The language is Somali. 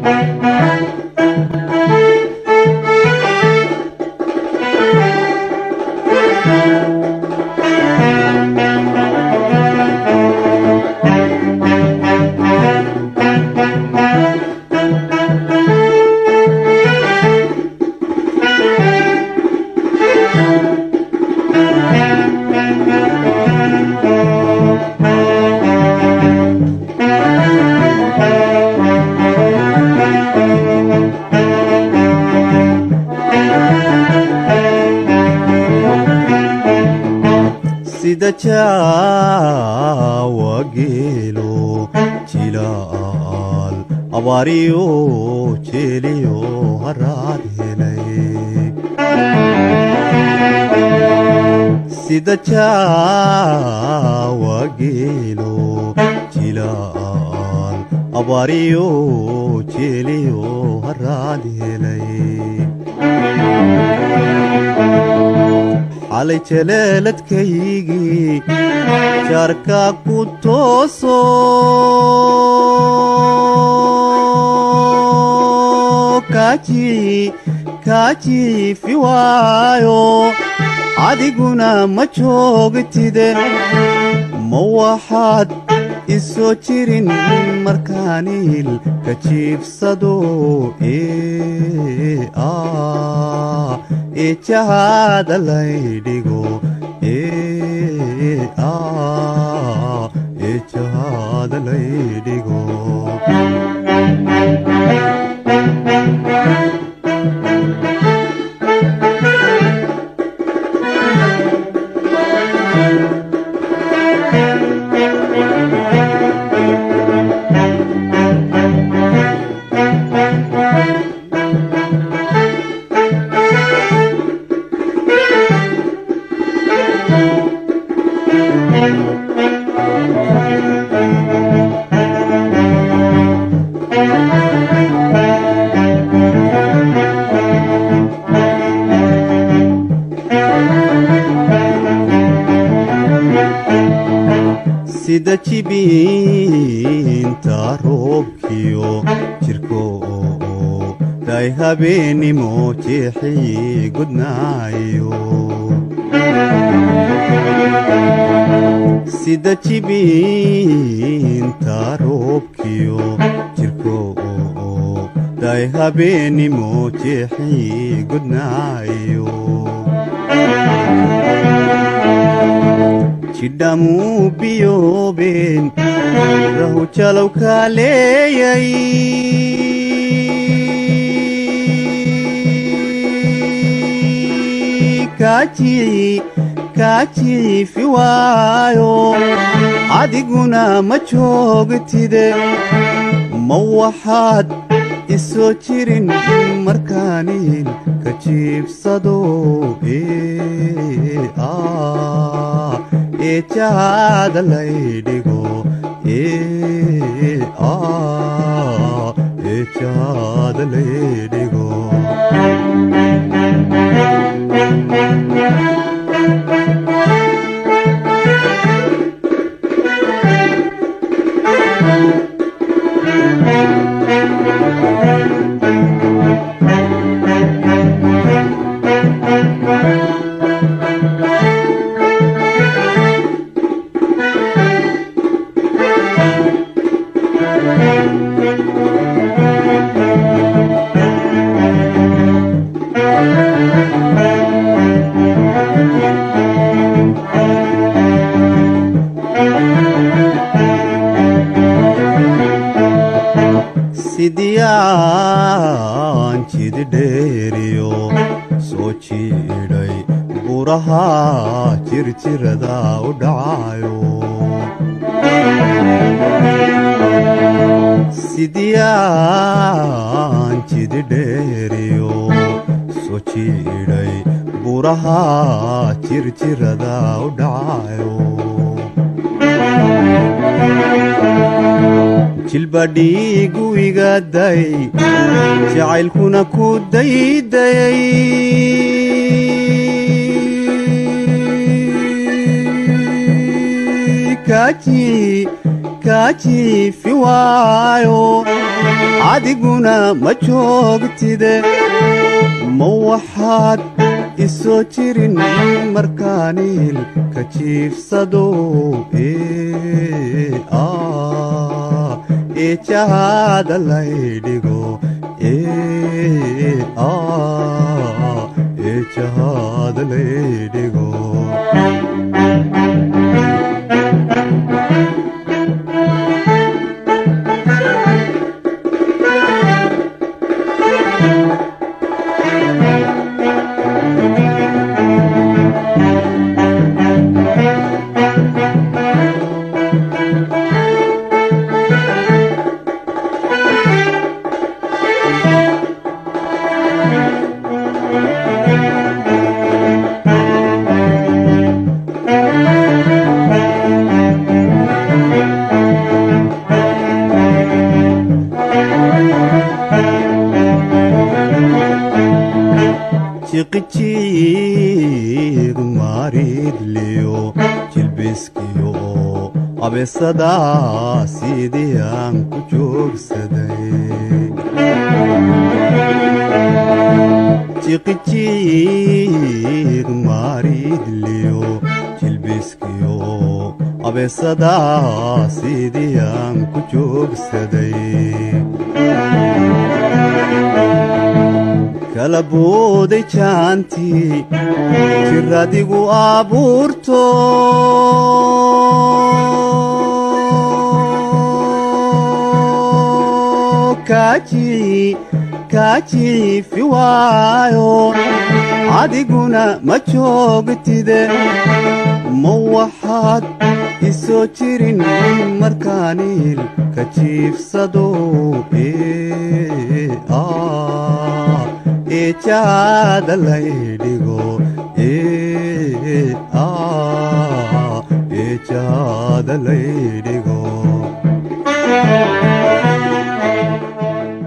sida jaawa geelo jilaal abaariyo jeeliyo haraad helay sida jaawa geelo jilaal abaariyo jeeliyo haraad helay xalay jaleeladkaygii jaarka ku tooso kaajiifi waayo adiguna ma joogtide ma waxaad isoo jirin markaaniil ka jiibsado ee jahaada laydhigo ee jahaada laydhigo sida jibiinta roobkiyo jirko day habeennimo jeexii gudnaayo sida jibiinta roobkiyo jirko day habeennimo jeexii gudnaayo jidhamuu biyoobeen rahu jalow kaa leeyay kaajiifi waayo adiguna ma joogtide ma waxaad isoo jirin markaaniil ka jiibsado ee jahaada laydhigo ee jahaada laydhigo sidiyaan jididheeriyo soo jiidhay buraha jirjirada u dhacayo sidiyaan jididheeriyo soo jiidhay buraha jirjirada u dhacayo jilbadhiigu igaday jacaylkuna ku daydayay kaa jiifi waayo adiguna ma joogtide ma waxaad isoo jirin markaaniil ka jiifsado ee jahaada laydhigo ee jahaada laydhigo jiqijiiq maaridliyo jilbiskiyo abeesada sidii aan ku joogsaday jiqijiiq maaridliyo jilbiskiyo abeesada sidii aan ku joogsaday kala booday jaantii jiradigu abuurto kaa jiifi waayo adiguna ma joogtide ma waxaad isoo jirin markaaniil ka jiifsado ee jahaada laydhigo ee jahaada laydhigo